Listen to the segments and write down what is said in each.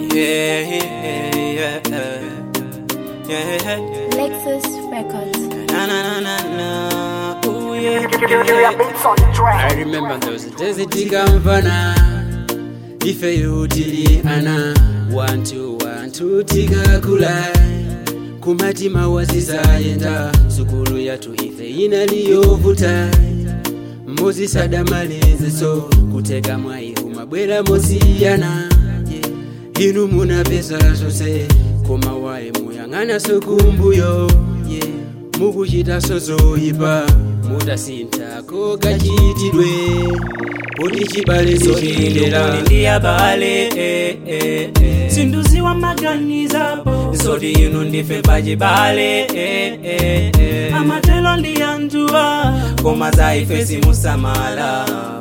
Yeah, yeah, yeah, yeah, yeah. Lexus Records. Na na na na na. Ooh yeah. I remember those days tikamvana ifeyo tili ana wantu wantu tikakula kumatima wazizayenda sukulu yatu ife inaliyovuta mozisadamaliziso kuteka mwaihu mabwera mosiyana yeah. inu munapeza zose koma waye muyang'ana sokumbuyo yeah. mukuchita sozoyipa mutasintako kachitidwe kuti chibale zochiyendera ndiya bale eh, eh, eh. sinduziwa maganizapo zoti inu ndife pachibale eh, eh, eh. amatelo ndiyanjuwa koma zaife simusamala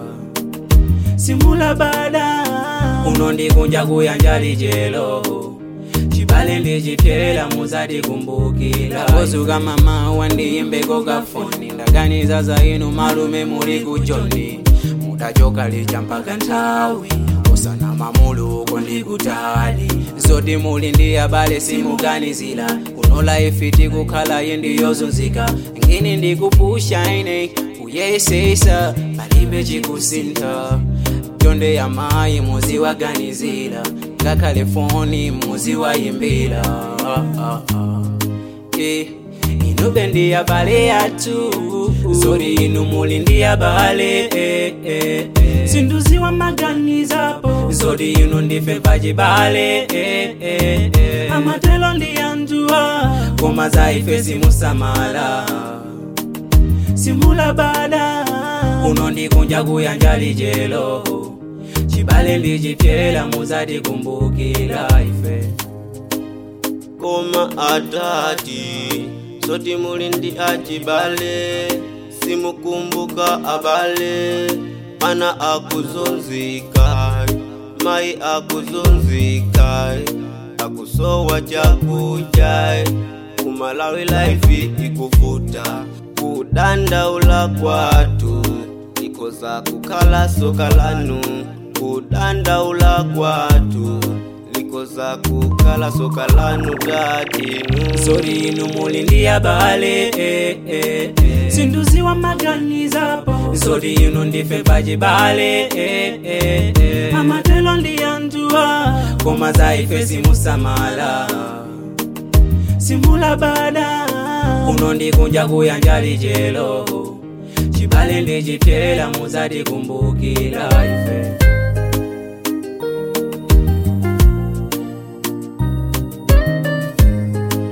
simulabada unondikunja kuyanja lijelo chibale ndichipyela muzatikumbukira kozuka mama wandiyimbeko kafoni ndaganiza za inu malume muli kujoni mudachoka licha mpaka nthawi osana mamuluko ndikutali zoti muli ndi abale simuganizira kunola ifiti kukhala yindiyozunzika ngini ndikupusha ine kuyesesa palibe chikusintha chonde ya mayi muziwaganizira ngakhale foni muziwayimbira ah, ah, ah. Eh, inu bendi ya bale yatu zori inu muli ndi ya bale eh, eh, eh. sinduziwa maganizapo zori inu ndife pachibale eh, eh, eh. amatelo ndiyanjuwa koma zaife simusamala simulabada unondikunja kuyanja lijelo chibale ndichipyela muzatikumbukira ife koma atati soti muli ndi achibale simukumbuka abale ana akuzunzika mayi akuzunzika akusowa chakudya kumalawi laifi ikuvuta kudandaula kwatu likoza kukhala soka lanu kudandaula kwatu likoza kukhala soka lanu tatinu zori inu muli ndi ya bale eh, eh, eh. sinduziwa maganizapo zori inu ndife pachibale eh, eh, eh. amatelo ndiyanjuwa koma zaife simusamala simulabada unondikunja kuyanja lijelo chibale ndichipyela muzatikumbukira ife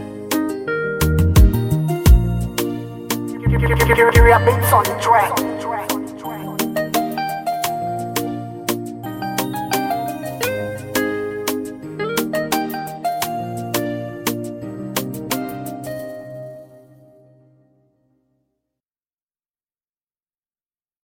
Beats on the track.